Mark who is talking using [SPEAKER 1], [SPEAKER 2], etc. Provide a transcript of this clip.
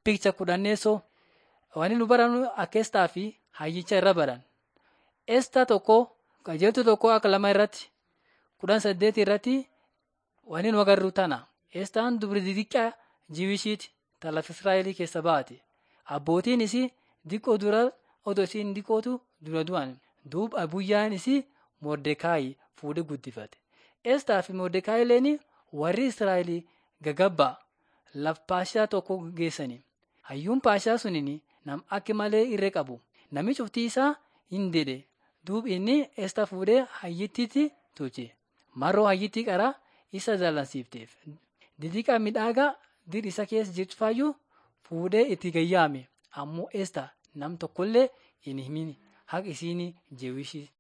[SPEAKER 1] Picha kudhanneessoo wanni nu barannu akka Estaa fi hayyicha irra baran. Estaa tokko qajeeltuu tokko akka lama irratti kudhan saddeet irratti wanni nu agarru tana. Estaan dubri xixiqqaa Jiwishiiti ta lafa Israa'elii keessa baate. Abbootiin isii diqqoo dura odoo isiin diqqootu dura du'an. Duuba abuyyaan isii Mordekaayi fuudhee guddifate. Estaa fi Mordekaayi illeen warri Israa'elii gagabbaa laf paashaa tokko geessani. Hayyuun paashaa suniin nam akka malee irree qabu. Nami cuftii isaa hin dede. Duuba inni Estaa fuudhee hayyittiitti tolche. Maroo hayyittii qaraa isa dallansiifteef. Didiqa midhaagaa dir isa keessa jirtu fayyuu fuudhee itti gayyaame. Ammoo Estaa nam tokkollee hin himin haqa isiin jeewishii.